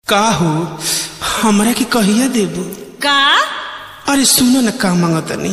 का हो हमरा के कहिया देबू का अरे सुनो न का मांगतनी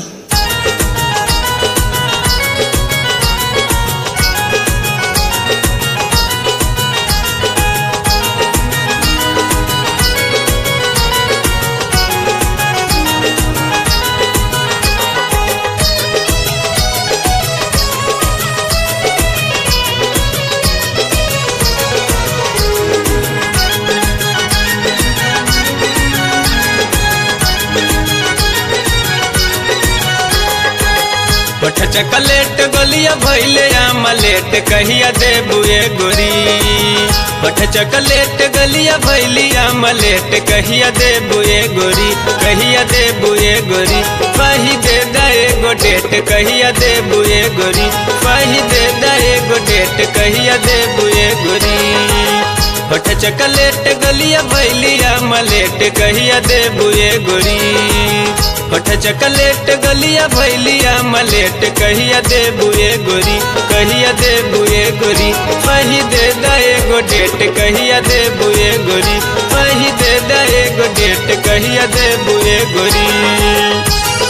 पठ चकलेट गलिया भैले आमलेट कहिया देबुए गोरी पठ चकलेट गलिया भैली आमलेट कहिया देबुए गोरी कहिया देबुए गोरी पाही दे दाए गो डेट कहिया देबुए गोरी पाही दे दाए गो डेट कहिया देबुए गोरी पठ चकलेट गलिया भैली आमलेट कहिया देबुए गोरी पठ चकलेट गलिया भैलिया मलेट कहिया दे बुए गोरी कहिया दे बुए गोरी पही दे दाए गो डेट कहिया दे बुए गोरी पही दे दाए गो डेट कहिया दे बुए गोरी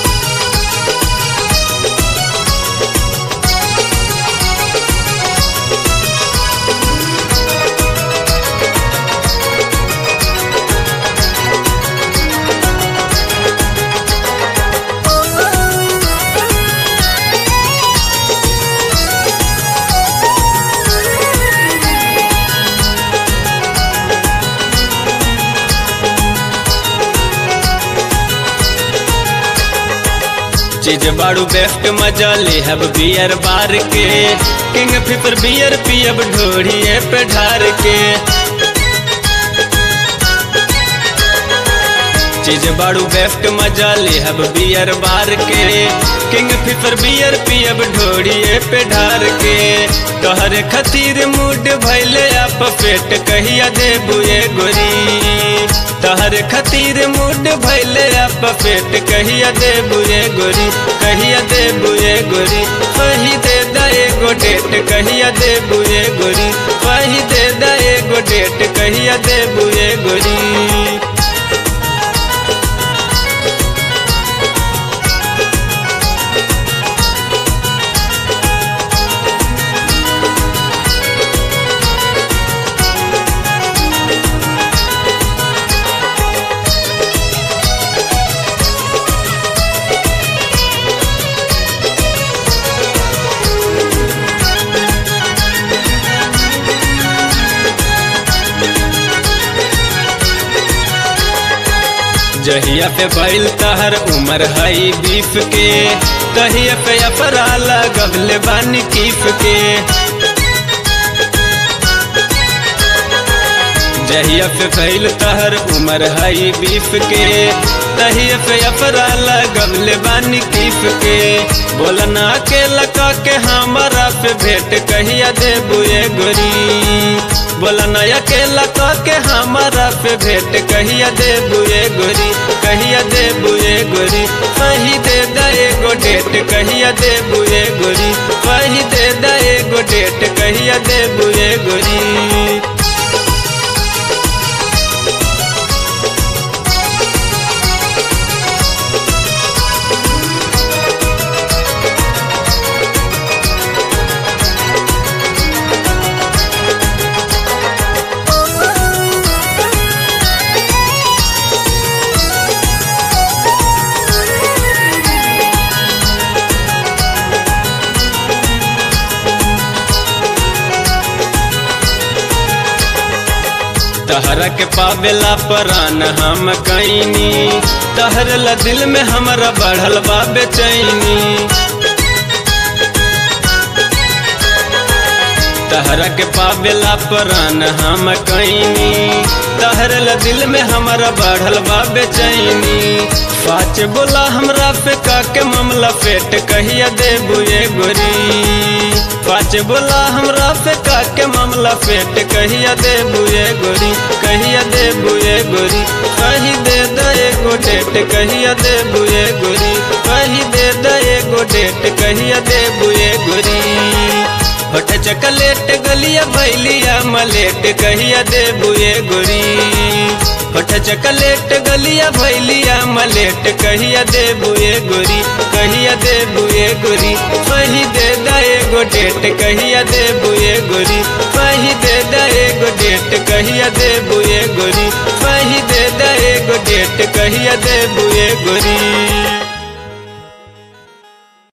चीज बाड़ू बेस्ट मजा ले हब बियर बार के किंग फिपर बियर पियब ढोड़िए पे ढार के चीज बाड़ू बेस्ट मजा ले हब बियर बार के किंग फिफर बियर पियब ढोड़िए पे ढार के तोहर खतीर मूड भैले आप पेट कहिया दे बुए गोरी तोहर खतीर मूड भैले आप पेट कहिया दे बुए गोरी कहिया दे बुए गोरी वही दे दाए गो डेट कहिया दे बुए गोरी वही दे दाए गो डेट कहिया दे बुए गोरी जहिया पे बैल तहर उमर हई बीफ के कहिया पे अपराला गबले बानी कीफ के जहिया पे बैल तहर उमर हई बीफ के तहिया पे अपराला गबले बानी कीफ के बोलना के लका के हमारा पे भेंट कहिया दे बुए गोरी बोलना अकेला तो के हमारा पे भेंट कहिया दे बुए गोरी कहिया दे बुए गोरी वही दे दाए गो डेट कहिया दे बुए गोरी वही दे दाए गो डेट कहिया दे बुए गोरी तहरा के पावेला परान हम कैनी तहर ला दिल में हमारा बढ़ल बा बेचैनी तहरा के पावेला परान हम कैनी तहर ला दिल में हमारा बढ़ल बा बेचैनी पाँच बोला हमरा पे का के मामला पेट कहिया दे बुए गोरी पाँच बोला हमरा पे का के मामला पेट कहिया दे बुए गोरी कहिया दे बुए गोरी कही दे दे गो डेट कहिया दे बुए गोरी कही दे दे गो डेट कहिया दे बुए गोरी होठ चकलेट गलिया बैलिया मलेट कहिया दे बुए गोरी चकलेट गलिया भैलिया मलेट कहिया दे बुए गोरी कहिया दे बुए गोरी वही दे दा एगो डेट कहिया दे बुए गोरी वही दे दा एगो डेट कहिया दे बुए गोरी वही दे दा एगो डेट कहिया दे बुए गोरी